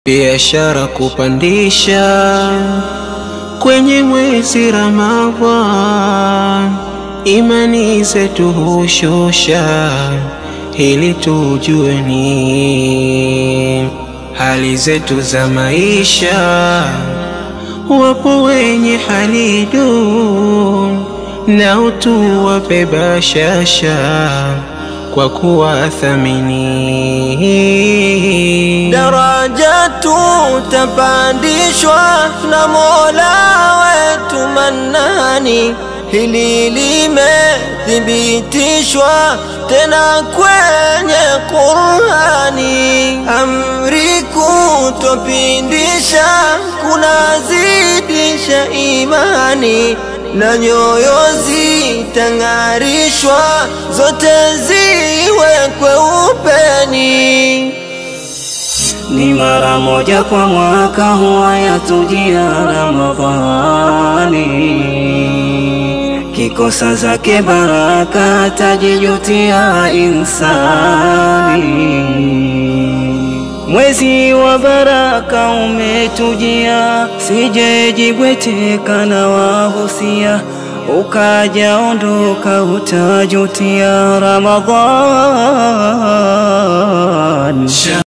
Biashara kupandisha kwenye mwezi Ramadhan, imani zetu hushosha, ili tujue ni hali zetu za maisha. Wapo wenye hali duni, nao tuwape bashasha kwa kuwathamini. Daraja tutapandishwa na Mola wetu Mannani, hili limethibitishwa tena kwenye Qur'ani. Amri kutopindisha kunazidisha imani na nyoyo zitang'arishwa, zote ziwekwe upeni. Ni mara moja kwa mwaka huwa yatujia Ramadhani, kikosa zake baraka tajijutia insani. Mwezi wa baraka umetujia, sije jibweteka na wahusia, ukaja ondoka utajutia Ramadhani.